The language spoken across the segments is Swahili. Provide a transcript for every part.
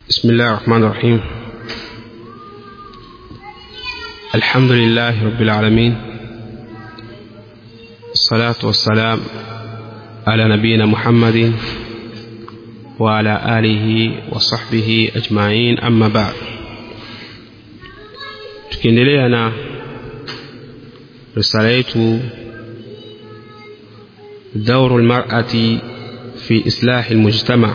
بسم الله الرحمن الرحيم الحمد لله رب العالمين الصلاة والسلام على نبينا محمد وعلى آله وصحبه أجمعين أما بعد tukiendelea na risala yetu دور المرأة في إصلاح المجتمع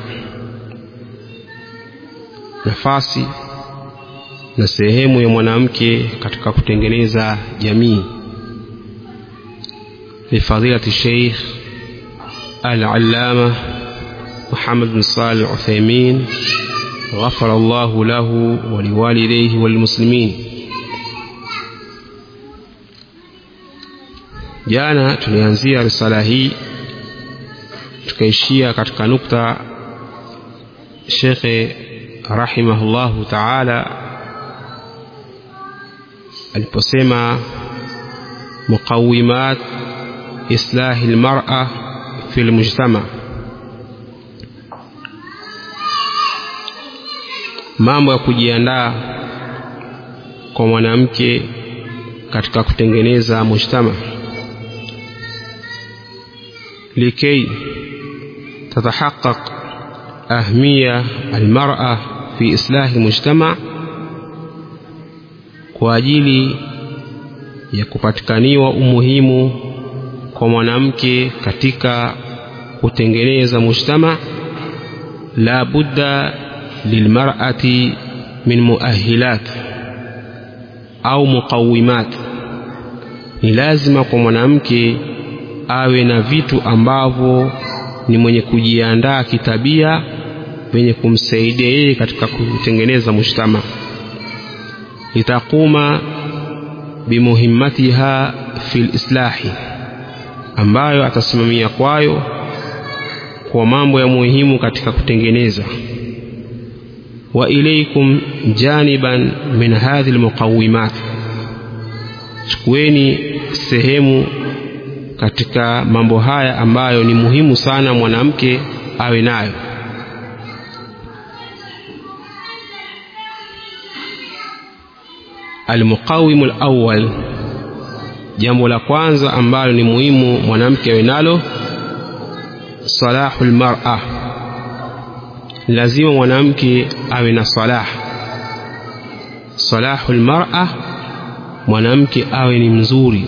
nafasi na sehemu ya mwanamke katika kutengeneza jamii lifadilati sheikh al-allama Muhammad bin Salih al-Uthaymeen غفر الله له ولوالديه والمسلمين jana tulianzia risala hii tukaishia katika nukta shekhe rahimahullahu taala aliposema muqawimat islahi lmara fi lmujtama mambo ya kujiandaa kwa mwanamke katika kutengeneza mujtama likay tatahaqaq أهمية المرأة في إصلاح المجتمع kwa ajili ya kupatikaniwa umuhimu kwa mwanamke katika kutengeneza mujtama la budda lilmar'ati min muahilat au muqawimat ni lazima kwa mwanamke awe na vitu ambavyo ni mwenye kujiandaa kitabia venye kumsaidia yeye katika kutengeneza mujtama litaquma bimuhimmatiha fi lislahi ambayo atasimamia kwayo kwa mambo ya muhimu katika kutengeneza wa ilaikum janiban min hadhi lmuqawimat chukueni sehemu katika mambo haya ambayo ni muhimu sana mwanamke awe nayo almuqawimu alawwal jambo la kwanza ambalo ni muhimu mwanamke awe nalo salahu lmar'a lazima mwanamke awe na salah salahu lmar'a mwanamke awe ni mzuri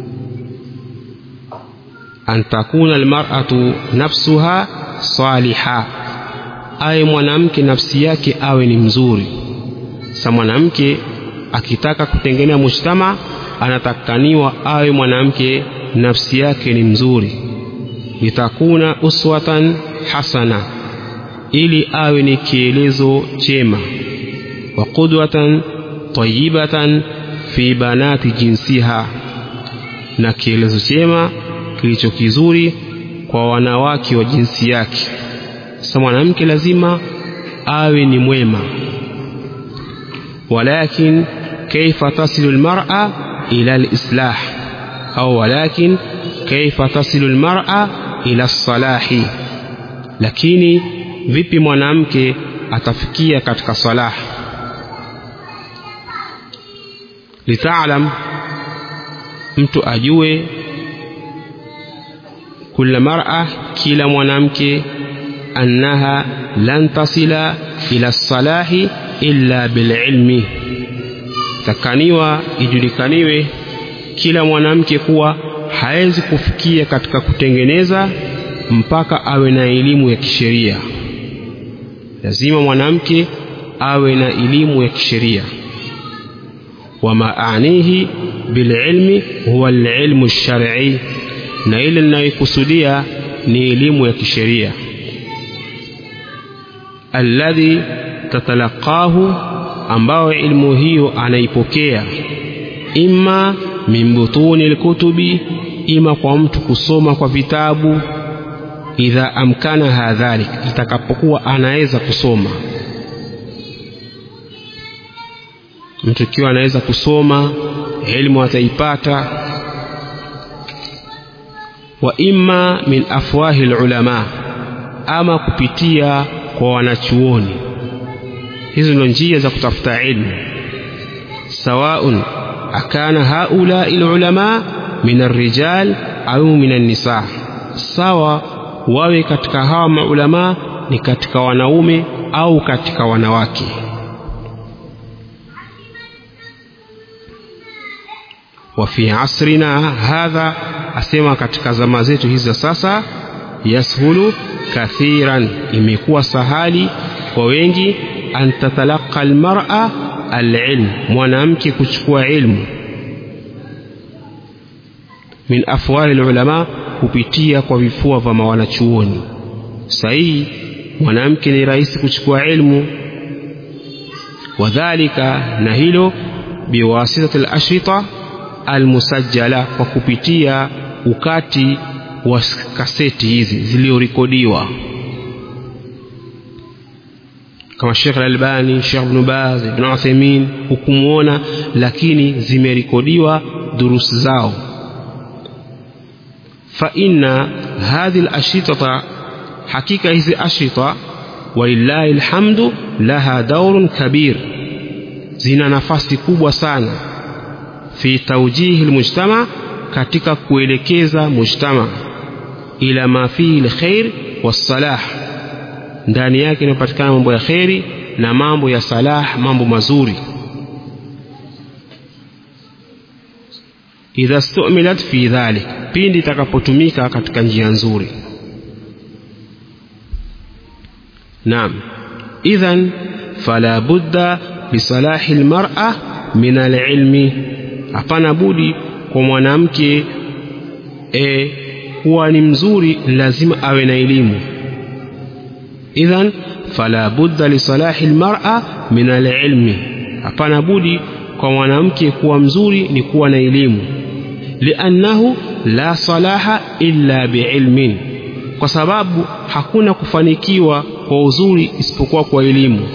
an takuna almar'atu nafsuha saliha awe mwanamke nafsi yake awe ni mzuri sa mwanamke akitaka kutengenea mujtama anatakaniwa awe mwanamke nafsi yake ni mzuri litakuna uswatan hasana ili awe ni kielezo chema wa qudwatan tayibatan fi banati jinsiha na kielezo chema kilicho kizuri kwa wanawake wa jinsi yake sasa mwanamke lazima awe ni mwema walakin kaifa tasilu almar'a ila alislah au walakin kaifa tasilu almar'a ila salahi lakini vipi mwanamke atafikia katika salah litaalam mtu ajue kula mar'a kila mwanamke annaha lan tasila ila salahi illa bililmi takaniwa ijulikaniwe kila mwanamke kuwa hawezi kufikia katika kutengeneza mpaka awe na elimu ya kisheria lazima mwanamke awe na elimu ya kisheria wama anihi bililmi huwa alilmu lshar'i na ile ninayokusudia ni elimu ya kisheria alladhi tatalaqahu ambao ilmu hiyo anaipokea imma min butuni lkutubi ima kwa mtu kusoma kwa vitabu idha amkanaha dhalik itakapokuwa anaweza kusoma mtu ikiwa anaweza kusoma elimu ataipata wa imma min afwahi lulama ama kupitia kwa wanachuoni hizo ndio njia za kutafuta ilmu sawaun akana haulai lulama min arrijal au min annisa sawa wawe katika hawa maulamaa ni katika wanaume au katika wanawake wa fi asrina hadha asema katika zama zetu hizi za sasa yashulu kathiran imekuwa sahali kwa wengi an tatalaqa almar'a alilm mwanamke kuchukua ilmu min afwali alulama kupitia kwa vifua vya wanachuoni sahihi mwanamke ni rahisi kuchukua ilmu wadhalika na hilo biwasitati alashrita almusajjala kwa kupitia ukati wa kaseti hizi zilizorekodiwa kama Sheikh Al-Albani, Sheikh Ibn Baz, Ibn Uthaymeen hukumuona, lakini zimerekodiwa durusi zao. Fa inna hadhihi al-ashrita, hakika hizi ashrita, walillahi alhamdu, laha daurun kabir, zina nafasi kubwa sana fi taujihi almujtama, katika kuelekeza mujtama ila ma fihi alkhair wassalah ndani yake inapatikana mambo ya kheri na mambo ya salah mambo mazuri idha stumilat fi dhalik pindi itakapotumika katika njia nzuri naam idhan fala budda lisalahi almar'a min alilmi hapana budi kwa mwanamke e, kuwa ni mzuri lazima awe na elimu idhan fala budda lisalahi almar'a min alilmi hapana budi kwa mwanamke kuwa mzuri ni kuwa na elimu liannahu la salaha illa biilmin kwa sababu hakuna kufanikiwa kwa uzuri isipokuwa kwa elimu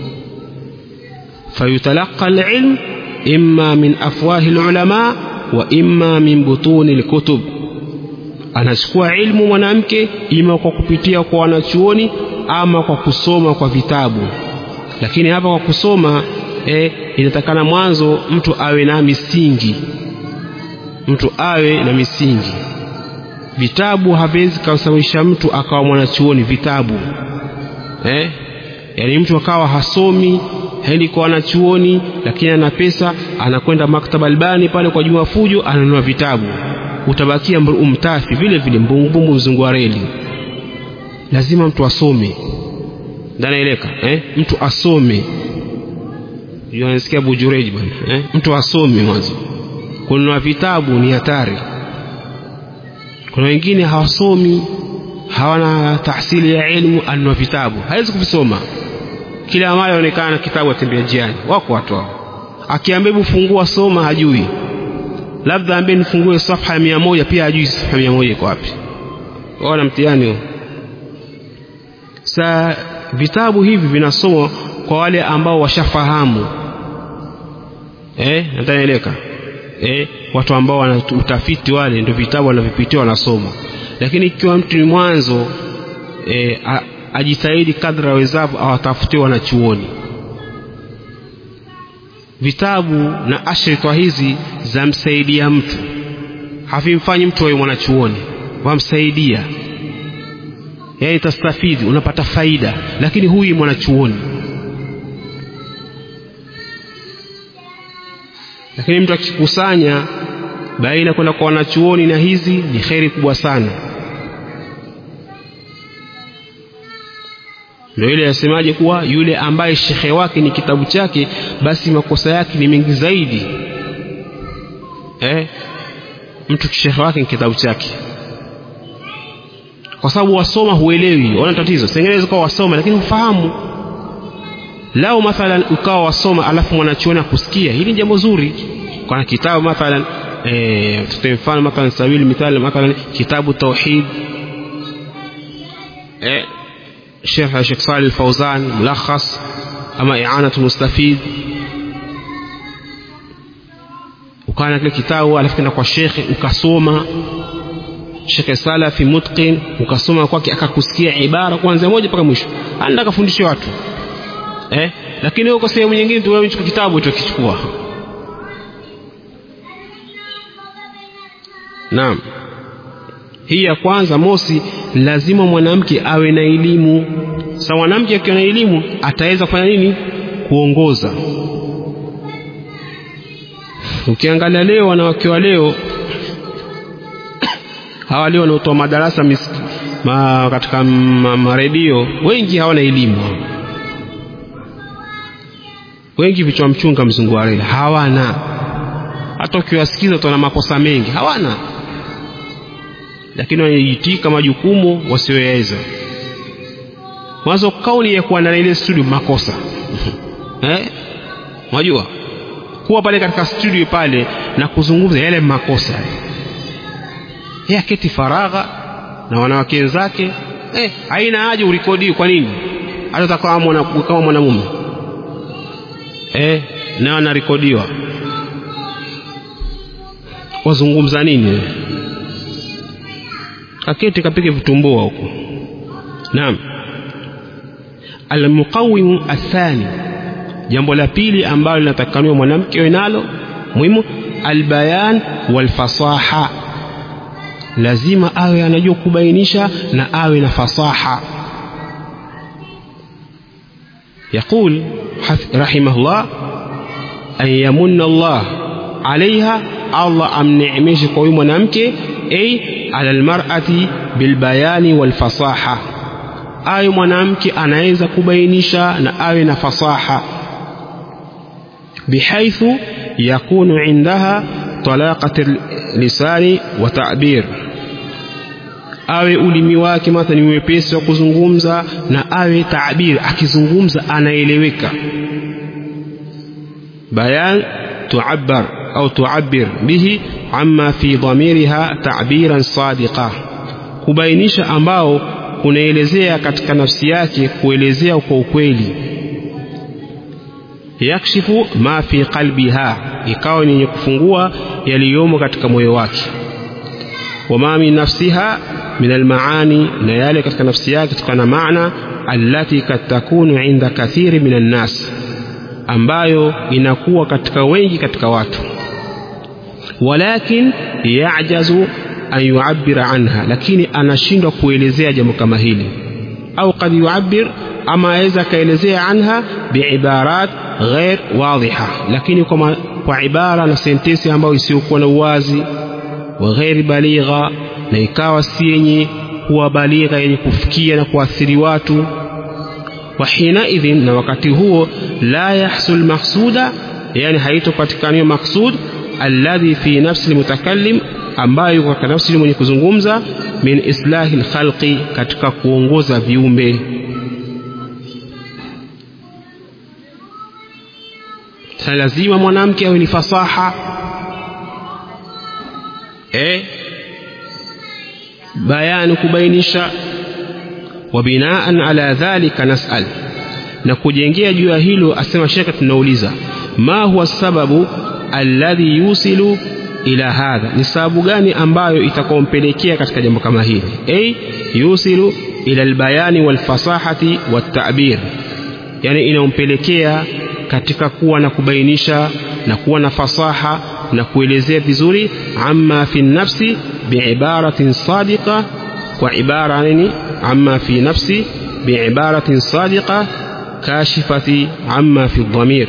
fayutalaqa alilm imma min afwahi alulama wa imma min butuni alkutub anachukua ilmu mwanamke ima kwa kupitia kwa wanachuoni ama kwa kusoma kwa vitabu lakini hapa kwa kusoma eh, inatakana mwanzo mtu awe na misingi mtu awe na misingi vitabu haviwezi kumsababisha mtu akawa mwanachuoni vitabu eh? yaani mtu akawa hasomi haendi kwa wanachuoni lakini ana pesa anakwenda maktaba albani pale kwa juma fujo ananunua vitabu utabakia umtafi vile vile mbumbumbu mzungu wa reli lazima mtu asome ndanaeleka eh? mtu asome anasikia bujureji bwana eh? mtu asome mwanzo kununua vitabu ni hatari kuna wengine hawasomi hawana tahsili ya ilmu anunua vitabu hawezi kuvisoma kila mara aonekana kitabu atembea njiani wako watu hao akiambia hebu fungua soma hajui labda ambie nifungue safha ya mia moja pia hajui safha mia moja iko wapi ona mtihani huo sa vitabu hivi vinasomwa kwa wale ambao washafahamu eh natanaeleka eh watu ambao wana utafiti wale ndio vitabu wanavipitia wanasoma lakini ikiwa mtu ni mwanzo eh, ajitahidi kadri awezavyo awatafutie wanachuoni vitabu na ashrita hizi zamsaidia mtu havimfanyi mtu awe mwanachuoni wamsaidia yaani tastafidi unapata faida lakini huyu mwanachuoni lakini mtu akikusanya baina kwenda kwa wanachuoni na hizi ni kheri kubwa sana ndio ile yasemaje kuwa yule ambaye shekhe wake ni kitabu chake basi makosa yake ni mengi zaidi eh? mtu shekhe wake ni kitabu chake kwa sababu wasoma huelewi wana tatizo sengeneza ukawa wasoma lakini hufahamu lao mathalan ukawa wasoma alafu mwanachuoni akusikia hili ni jambo zuri kuna kitabu mathalan eh, tutoe mfano mathalan sabili mithali mathalan kitabu tauhid eh, شيخ الشيخ صالح الفوزان ملخص أما إعانة المستفيد ukawa kile kitabu alafu kenda kwa shekhe ukasoma shekhe salafi mutqin ukasoma kwake akakusikia ibara kuanzia moja mpaka mwisho anda akafundisha watu eh lakini huko sehemu nyingine tu wewe chukua kitabu utakichukua naam hii ya kwanza mosi lazima mwanamke awe na elimu sasa mwanamke akiwa na elimu ataweza kufanya nini kuongoza ukiangalia leo wanawake wa leo hawa leo wanaotoa madarasa mis, ma, katika maredio ma wengi hawana elimu wengi vichwa mchunga mzungu wa reli hawana hata ukiwasikiza utaona makosa mengi hawana lakini wanajitika majukumu wasioweza mwanzo kauli ya kuwa ndani ile studio makosa eh unajua kuwa pale katika studio pale na kuzungumza yale makosa yeye aketi faragha na wanawake wenzake eh haina haja urekodi kwa nini hata utakuwa mwana kama mwanamume eh na anarekodiwa wazungumza nini aketi kapige vitumbua huko naam almuqawim athani jambo la pili ambalo linatakaniwa mwanamke awe nalo muhimu albayan walfasaha lazima awe anajua kubainisha na awe na fasaha يقول رحمه الله أن يمن الله عليها الله أم نعمش قوي منامك أي على المرأة بالبيان والفصاحة awe mwanamke anaweza kubainisha na awe na fasaha bihaithu yakunu indaha talaqat lisani wa ta'bir awe ulimi wake matha ni mwepesi wa kuzungumza na awe taabir akizungumza anaeleweka bayan tuabbar au tuabbir bihi amma fi dhamiriha ta'biran sadiqa kubainisha ambao kunaelezea katika nafsi yake kuelezea kwa ukweli yakshifu ma fi qalbiha ikawa ni yenye kufungua yaliyomo katika moyo wake wama min nafsiha min almaani na yale katika nafsi yake kutokana na maana allati kad takunu inda kathiri min annas ambayo inakuwa katika wengi katika watu walakin yajazu an yuabbira anha lakini anashindwa kuelezea jambo kama hili au kad yuabbir ama aweza akaelezea anha biibarat ghair wadhiha lakini kwa, kwa ibara na sentensi ambayo isiyokuwa na uwazi wa ghairi baligha na ikawa si yenye kuwa baligha yenye kufikia na kuathiri watu wa hinaidhin na wakati huo la yahsul mahsuda yani haitopatikaniwa maksud alladhi fi nafsi almutakallim ambayo yuko katika nafsi mwenye kuzungumza min islahi lkhalqi katika kuongoza viumbe sa lazima mwanamke awe ni fasaha e, bayani kubainisha wa binaan ala dhalika nasal na kujengea juu ya hilo asema shekhe tunauliza ma huwa sababu alladhi yusilu ila hadha ni sababu gani ambayo itakaompelekea katika jambo kama hili a yusilu ila albayani walfasahati watabir yani inaompelekea katika kuwa na kubainisha na kuwa na fasaha na kuelezea vizuri amma fi nafsi biibaratin sadiqa kwa ibara nini amma fi nafsi biibaratin sadiqa kashifati amma fi dhamir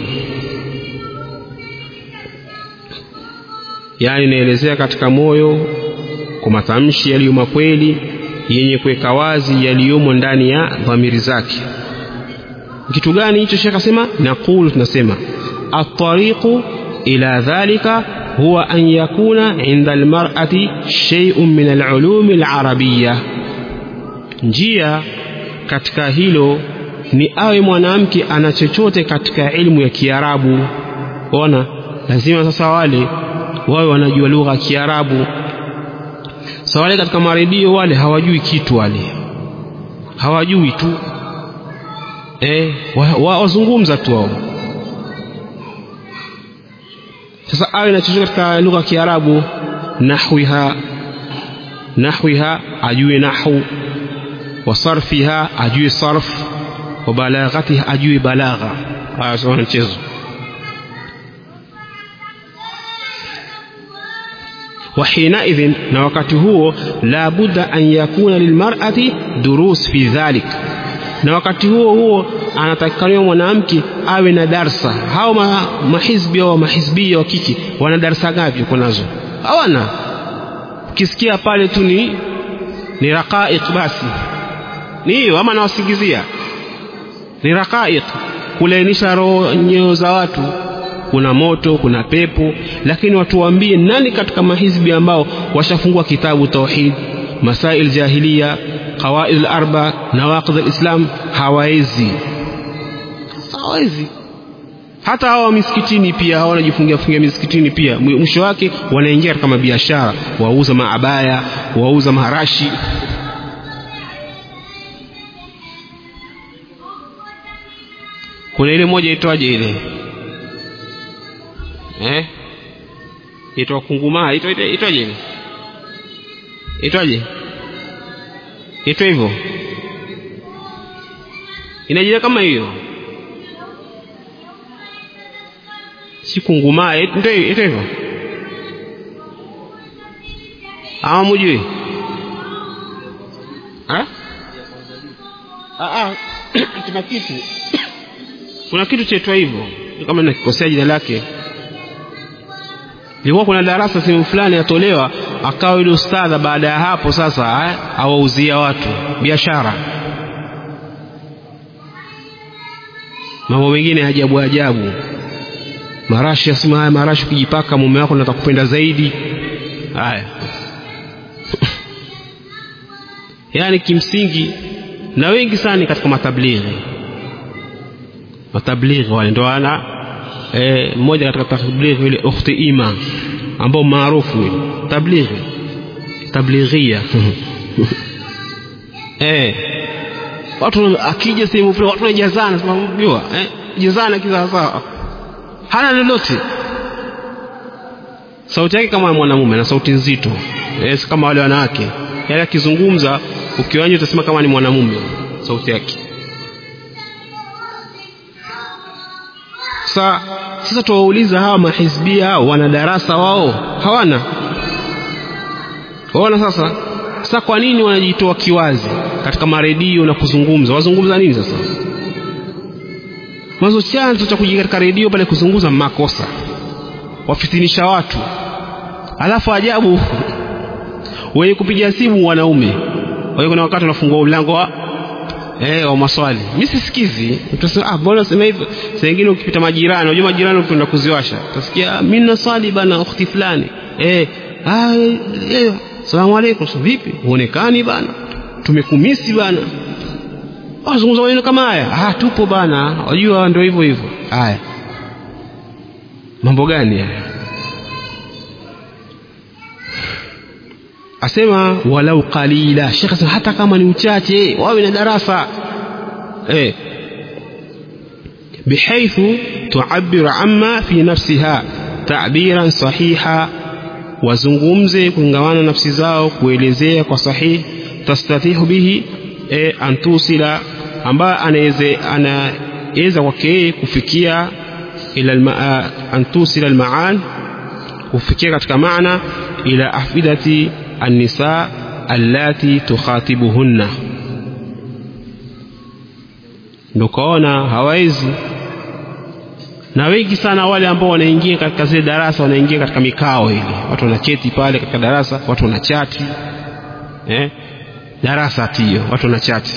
yani inaelezea katika moyo kwa matamshi yaliyo makweli yenye kuweka wazi yaliyomo ndani ya dhamiri zake kitu gani hicho shekh asema naqulu tunasema atariqu ila dhalika huwa an yakuna inda almar'ati shay'un min alulumi alarabiyya njia katika hilo ni awe mwanamke ana chochote katika ilmu ya kiarabu ona lazima sasa wale wawe wanajua lugha ya kiarabu sa wale katika maredio wale hawajui kitu wale hawajui tu eh, wazungumza wa, wa tu wao sasa awe na chochote katika lugha ya kiarabu nahwiha nahwiha ajue nahu wa sarfiha ajue sarf wa balaghatiha ajue balagha haya sio mchezo وحينئذ na wakati huo la budda an yakuna lilmar'ati durus fi dhalik na wakati huo huo anatakikaniwa mwanamke awe na darsa hao ma, mahizbi au mahizbia wa kike wana darsa ngapi uko nazo hawana ukisikia pale tu ni ni raqaiq basi ni hiyo ama nawasingizia ni raqaiq kulainisha roho nyeo za watu kuna moto kuna pepo lakini watu waambie nani katika mahizbi ambao washafungua kitabu tauhid masail jahiliya qawaid al-arba nawaqid al-islam hawawezi hawawezi hata hawa misikitini pia hawa wanajifungia fungia misikitini pia mwisho wake wanaingia katika mabiashara wauza maabaya wauza maharashi kuna ile moja itwaje ile eh itwa kungumaa itwa itwaje ile itwaje itwa hivyo inajira kama hiyo si kungumaa ndio itwa hivyo ama mujui ah ah kuna kitu kuna kitu chaitwa hivyo kama nakikosea jina lake ilikuwa kuna darasa sehemu fulani yatolewa akawa yule ustadha baada ya hapo sasa awauzia watu biashara mambo mengine ajabu ajabu marashi asema haya marashi ukijipaka mume wako nataka kupenda zaidi haya yaani kimsingi na wengi sana katika matablighi matablighi wale ndo ana eh, mmoja katika tablighi yule ukhti ima ambao maarufu yule tablighi tablighia eh watu akija sehemu fulani watu wanajazana sema unajua eh jazana kisawa sawa hana lolote sauti yake kama mwanamume na sauti nzito eh, kama wale wanawake yale akizungumza ukiwanja utasema kama ni mwanamume sauti yake sa sasa tuwauliza hawa mahizbia hao wana darasa wao hawana waona sasa sasa kwa nini wanajitoa kiwazi katika maredio na kuzungumza wazungumza nini sasa mwanzo chanzo cha kuja katika redio pale kuzungumza makosa wafitinisha watu alafu ajabu wenye kupiga simu wanaume kwa kuna wakati unafungua mlango wa eh wa maswali mimi sisikizi utasema ah mbona sema hivyo saa nyingine ukipita majirani unajua majirani ukienda kuziwasha utasikia mimi naswali bana ukhti fulani eh ah eh salamu alaykum vipi huonekani bana tumekumisi bana wazungumza maneno kama haya ah tupo bana wajua ndio hivyo hivyo haya mambo gani haya asema walau qalila shekh asema hata kama ni uchache wawe na darasa eh بحيث تعبر عما في نفسها تعبيرا صحيحا wazungumze kuingawana nafsi zao kuelezea kwa sahihi tastatihu bihi e, antusila ambayo anaweza anaweza kwake yeye kufikia ila antusila almaan kufikia katika maana ila afidati النساء اللاتي تخاطبهن ndokaona hawawezi na wengi sana wale ambao wanaingia katika zile darasa wanaingia katika mikao ile watu wanaketi pale katika darasa watu wanachati eh? darasa tio watu wanachati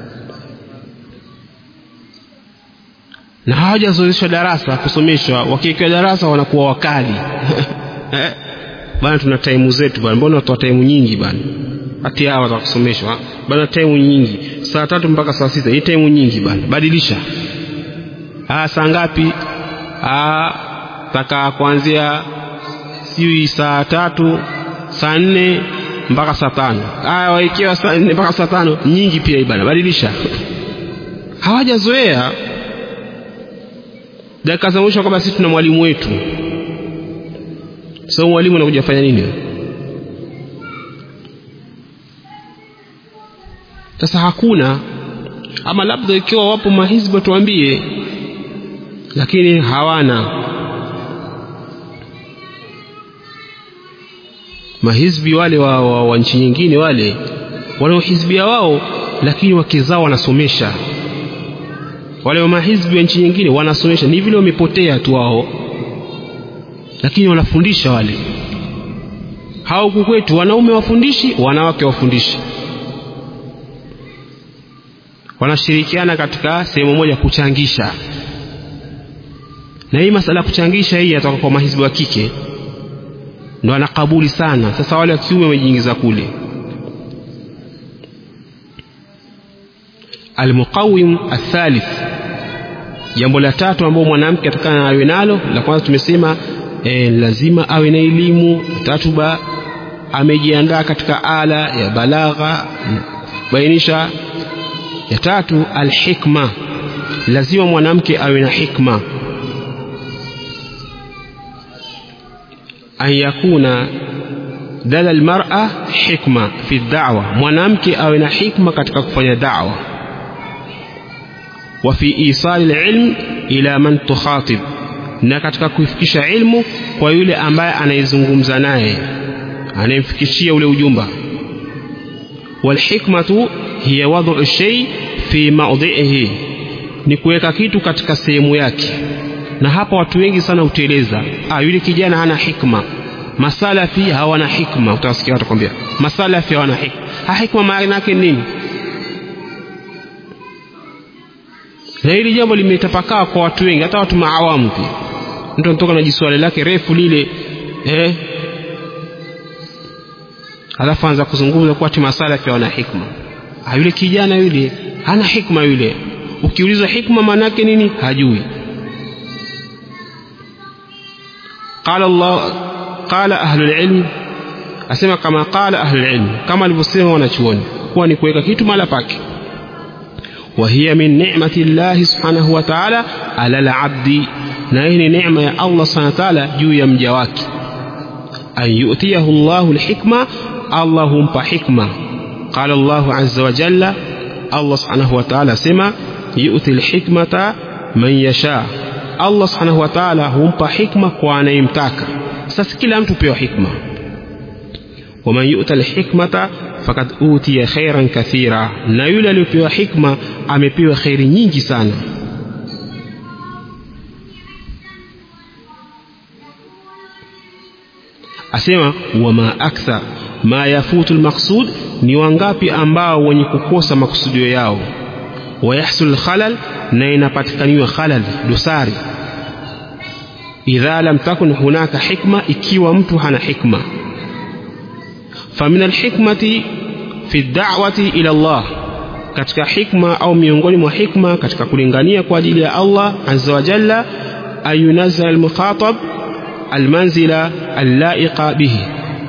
na hawajazoeshwa darasa kusomeshwa wakiwekewa darasa wanakuwa wakali eh? bana tuna taimu zetu bana mbona watoa taimu nyingi bana hati hawa watakusomeshwa bana taimu nyingi saa tatu mpaka saa sita hii taimu nyingi bana badilisha ah saa ngapi ah taka kuanzia siwi saa tatu saa nne mpaka saa tano aya waikiwa saa nne mpaka saa tano nyingi pia bana badilisha hawajazoea dakika za mwisho kwamba sisi tuna mwalimu wetu so mwalimu anakuja fanya nini sasa hakuna ama labda ikiwa wapo mahizbi tuambie lakini hawana mahizbi wale wa, wa, wa nchi nyingine wale wanaohizbia wao lakini wake zao wanasomesha wale wa mahizbi wa nchi nyingine wanasomesha ni vile wamepotea tu wao lakini wanafundisha wale hao huku kwetu wanaume wafundishi wanawake wafundishi wanashirikiana katika sehemu moja kuchangisha na hii masala ya kuchangisha hii yatoka kwa mahizbi wa kike ndo anakabuli sana sasa wale wa kiume wamejiingiza kule almuqawim athalith jambo la tatu ambao mwanamke atakana awe nalo la kwanza tumesema e, lazima awe na elimu tatu ba amejiandaa katika ala ya balagha bainisha ya tatu alhikma lazima mwanamke awe na hikma an yakuna dala almar'a hikma fi da'wa mwanamke awe na hikma katika kufanya da'wa wa fi isali alilm ila man tukhatib na katika kuifikisha ilmu kwa yule ambaye anaizungumza naye anayemfikishia ule ujumba walhikmatu hiya wad'u shay fi mawdhi'ihi ni kuweka kitu katika sehemu yake na hapa watu wengi sana huteleza ah yule kijana hana hikma masalafi hawana hikma utasikia watu kwambia masalafi hawana hikma ha hikma maana yake nini na hili jambo limetapakaa kwa watu wengi hata watu maawamu pia mtu anatoka na jiswali lake refu lile eh alafu anza kuzungumza kwa ati masalafi hawana hikma ah yule kijana yule hana hikma yule ukiulizwa hikma maana yake nini hajui قال الله قال أهل العلم asema kama qala ahli ilm kama alivyosema wanachuoni kuwa ni kuweka kitu mahala pake wa hiya min ni'mati llahi subhanahu wa ta'ala ala al-abdi na hii ni neema ya Allah subhanahu wa ta'ala juu ya mja wake an yu'tiyahu Allahu al-hikma Allah humpa hikma qala Allah azza wa jalla Allah subhanahu wa ta'ala asema yu'ti al-hikmata man yasha Allah subhanahu wa ta'ala humpa hikma kwa anayemtaka sasa kila mtu pewa hikma waman yu'ta alhikmata fakad utiya khairan kathira na yule aliyopewa hikma amepewa khairi nyingi sana asema wama akthar ma yafutu almaqsud ni wangapi ambao wenye kukosa makusudio yao wayahsul khalal na inapatikaniwa khalal dosari idha lam takun hunaka hikma ikiwa mtu hana hikma famin alhikmati fi da'wati ila Allah katika hikma au miongoni mwa hikma katika kulingania kwa ajili ya Allah azza wa jalla ayunazza almukhatab almanzila allaiqa bihi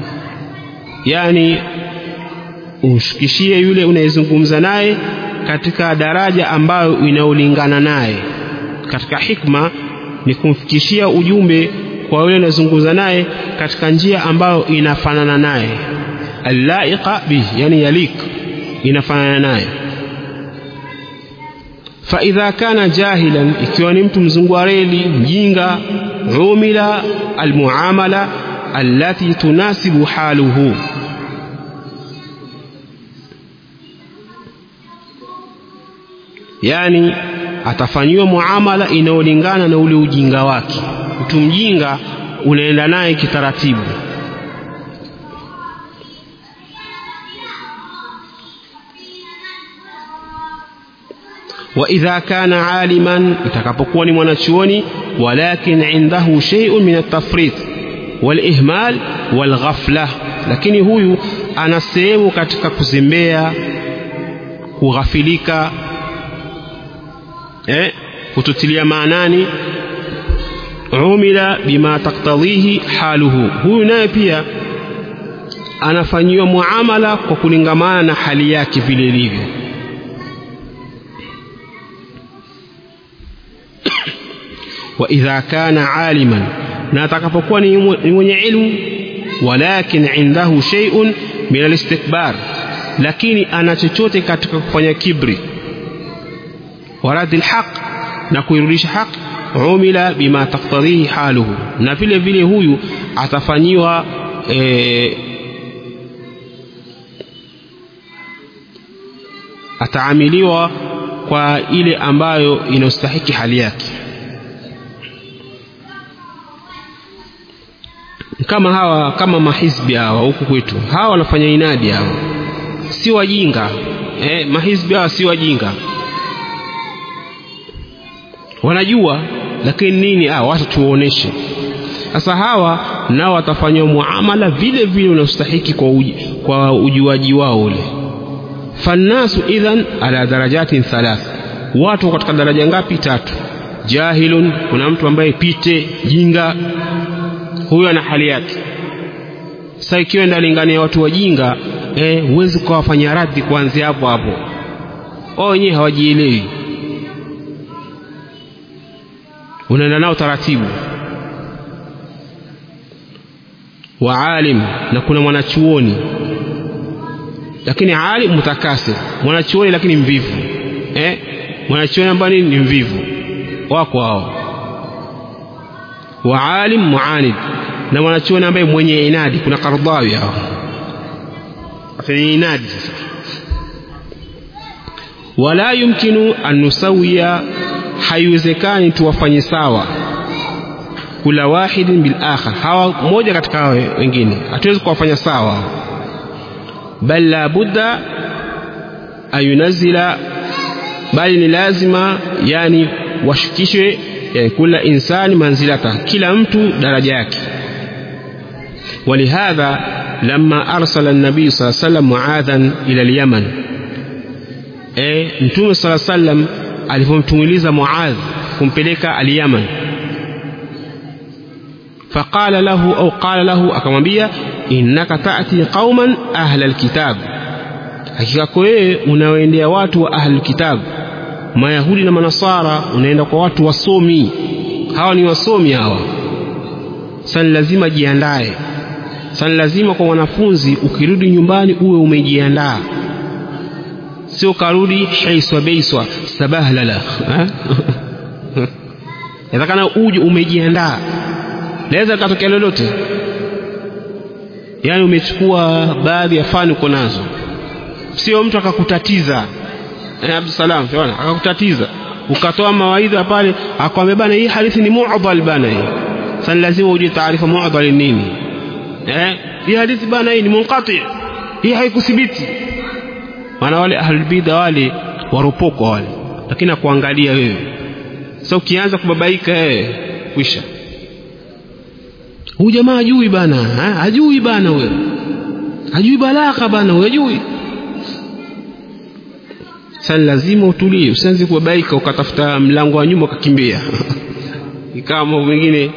yani umshikishie yule unayezungumza naye katika daraja ambayo inaolingana naye katika hikma ni kumfikishia ujumbe kwa yule unayezungumza naye katika njia ambayo inafanana naye allaiqa bihi yani yalik inafanana naye faidha kana jahilan ikiwa ni mtu mzungwareli mjinga umila almuamala allati tunasibu haluhu yani atafanyiwa muamala inayolingana na ule ujinga wake mtu mjinga unaenda naye kitaratibu وإذا كان عالما itakapokuwa ni mwanachuoni walakin indahu shay'un min at-tafrit wal-ihmal wal-ghafla lakini huyu ana sehemu katika kuzembea kughafilika eh kututilia maanani umila bima taktadhihi haluhu huyu naye pia anafanyiwa muamala kwa kulingamana na hali yake vile ilivyo wa idha kana aliman na atakapokuwa ni mwenye ilmu walakin indahu shay'un min alistikbar lakini ana chochote katika kufanya kibri waradi alhaq na kuirudisha haq umila bima taktadhihi haluhu na vile vile huyu atafanyiwa e, ataamiliwa kwa ile ambayo inastahiki hali yake kama hawa kama mahizbi hawa huku kwetu hawa wanafanya inadi hawa si wajinga eh, mahizbi hawa si wajinga wanajua lakini nini ah, wacha tuoneshe sasa hawa nao watafanywa muamala vile vile unaostahiki kwa, uji, kwa ujuaji wao ule fannasu idhan ala darajatin thalath watu katika daraja ngapi tatu jahilun kuna mtu ambaye pite jinga huyo ana hali yake sasa ikiwa ndalingania watu wajinga eh, huwezi kuwafanyia radhi kuanzia hapo hapo wao wenyewe hawajielewi unaenda nao taratibu wa alim na kuna mwanachuoni lakini alim mutakasir mwanachuoni lakini mvivu eh? mwanachuoni ambaye ni mvivu wako hao wa alim muanid na mwanachuoni ambaye mwenye inadi kuna Kardhawi hao afanye inadi sasa wala yumkinu an nusawia haiwezekani tuwafanye sawa kula wahidin bil akhar hawa moja katika hawa wengine hatuwezi kuwafanya sawa bal la budda ayunazila bali ni lazima yani washukishwe yani kula insani manzilata kila mtu daraja yake ولهذا لما أرسل النبي صلى الله عليه وسلم معاذا إلى اليمن eh mtume sala sallam alipomtumiliza Muadh kumpeleka al-Yaman faqala lahu au qala lahu akamwambia innaka ta'ti qauman ahla alkitab hakika wewe unawaendea watu wa ahli alkitab mayahudi na manasara unaenda kwa watu wasomi hawa ni wasomi hawa sasa lazima jiandae sasa lazima kwa wanafunzi ukirudi nyumbani uwe umejiandaa sio karudi haiswa beiswa sabahlala yatakana uje umejiandaa laweza katokea lolote yaani umechukua baadhi ya fani uko nazo sio mtu akakutatiza eh, Abdusalam unaona akakutatiza ukatoa mawaidha pale akwambia bana hii hadithi ni mu'dhal bana hii sasa lazima uje taarifa mu'dhal nini eh hii hadithi bana hii ni munqati hii haikuthibiti maana wale ahlul bid'a wale waropoko wale lakini akuangalia wewe sasa ukianza kubabaika wewe kwisha huyu jamaa hajui bana ha? hajui bana wewe hajui balagha bana wewe hajui sasa lazima utulie usianze kubabaika ukatafuta mlango wa nyuma ukakimbia ikawa mambo mengine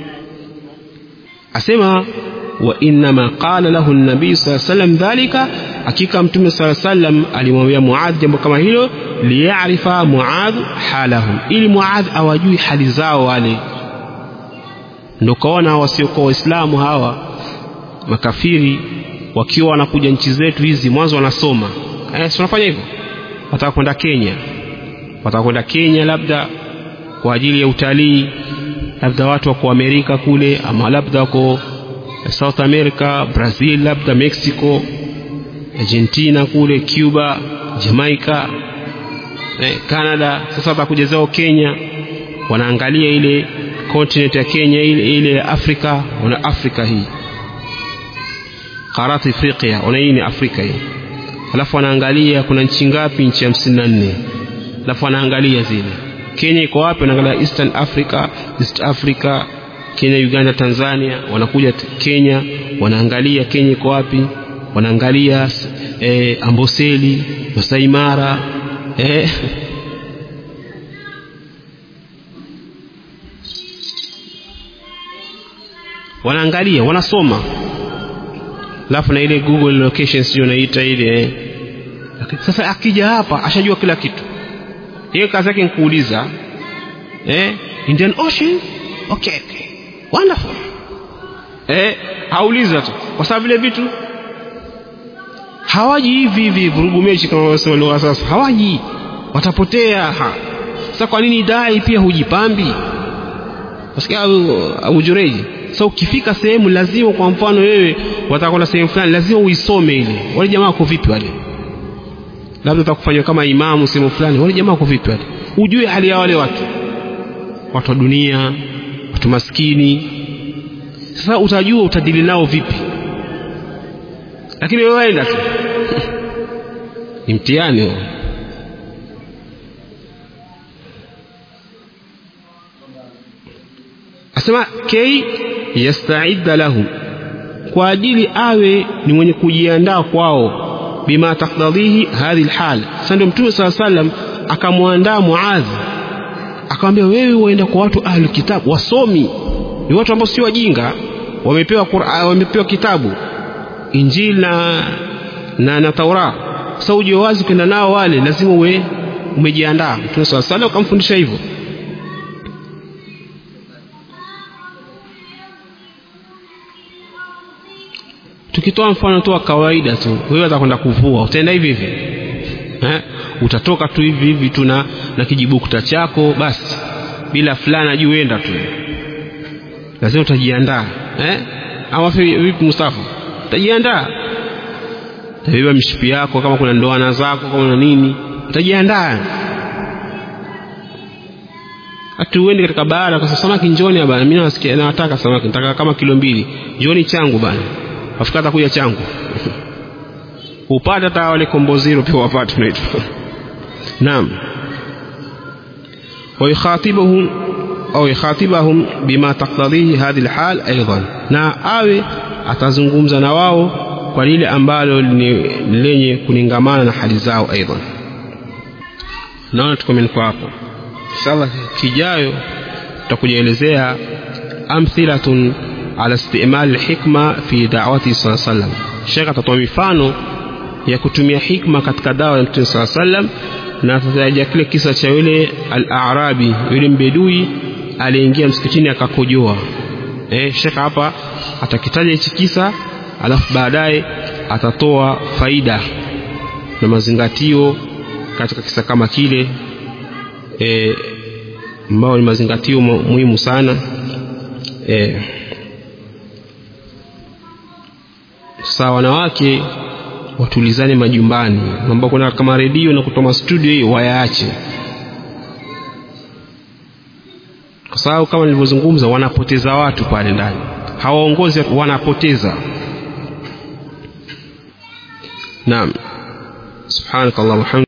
asema wa innama qala lahu an-nabii sallallahu alayhi wasallam dhalika hakika mtume sallallahu alayhi wasallam alimwambia Muadh jambo kama hilo liyarifa Muadh halahum ili Muadh awajui hali zao wale ndio kaona wasiokuwa waislamu hawa makafiri wakiwa wanakuja nchi zetu hizi mwanzo wanasoma eh tunafanya hivyo wataka kwenda Kenya wataka kwenda Kenya labda kwa ajili ya utalii labda watu wako Amerika kule ama labda wako South America Brazil labda Mexico Argentina kule Cuba Jamaica eh, Canada sasa watakuja zao Kenya wanaangalia ile continent ya Kenya ile ile ya Afrika wana Afrika hii karati Afrika wana hii ni Afrika hii alafu wanaangalia kuna nchi ngapi nchi hamsini na nne alafu wanaangalia zile Kenya iko wapi wanaangalia Eastern Africa East Africa Kenya Uganda Tanzania wanakuja Kenya wanaangalia Kenya iko wapi wanaangalia eh, Amboseli Masai Mara eh, wanaangalia wanasoma alafu na ile Google location sio naita ile eh. sasa akija hapa ashajua kila kitu hiyo kazi yake nikuuliza eh Indian Ocean okay, okay. wonderful eh hauliza tu kwa sababu vile vitu hawaji hivi hivi vurugu mechi kama wanasema lugha sasa hawaji watapotea ha. sasa kwa nini dai pia hujipambi wasikia Abu Jureji sasa ukifika sehemu lazima kwa mfano wewe watakwenda sehemu fulani lazima uisome ile wale jamaa wako vipi wale labda utakufanywa kama imamu sehemu fulani wale jamaa wako vipi wale ujue hali ya wale watu watu wa dunia watu maskini sasa utajua utadili nao vipi lakini wewe waenda tu ni mtihani huo asema kei yastaidda lahum kwa ajili awe ni mwenye kujiandaa kwao bima taktadhihi hadhi lhal sasa ndio mtume saa salam akamwandaa muadhi akamwambia wewe waenda kwa watu ahlu kitabu wasomi ni watu ambao sio wajinga wamepewa Qur'an wamepewa kitabu injili na na, na taura sasa uje wazi kwenda nao wale lazima uwe umejiandaa mtume saa salam akamfundisha hivyo tukitoa mfano tu wa kawaida tu wewe utakwenda kuvua utaenda hivi hivi eh? utatoka tu hivi hivi tu na, na kijibukta chako basi bila fulana juu enda tu lazima utajiandaa eh? ama vipi Mustafa utajiandaa utabeba mishipi yako kama kuna ndoana zako kama na nini utajiandaa hata uende katika bahari kwa samaki njoni bana mimi nasikia nataka samaki nataka kama kilo mbili njoni changu bana afika atakuja changu upate hata wale komboziro pia wapate unaitwa naam ويخاطبهم أو يخاطبهم بما تقتضيه هذه الحال أيضا na awe atazungumza na wao kwa lile ambalo ni lenye kuningamana na hali zao aidan naona tukomeni kwa hapo inshallah kijayo tutakujaelezea amthilatun ala istimal hikma fi da'wati sallallahu alaihi wasallam Sheikh atatoa mifano ya kutumia hikma katika dawa ya Mtume sallallahu alaihi wasallam na atataja kile kisa cha yule al-Arabi yule mbedui aliingia msikitini akakojoa eh Sheikh hapa atakitaja hichi kisa alafu baadaye atatoa faida na mazingatio katika kisa kama kile eh ambao ni mazingatio muhimu sana eh saa wanawake watulizane majumbani mambo kuna kama redio na kutoa studio hii wayaache kwa sababu kama nilivyozungumza wanapoteza watu pale ndani hawaongozi wanapoteza naam subhanakallahumma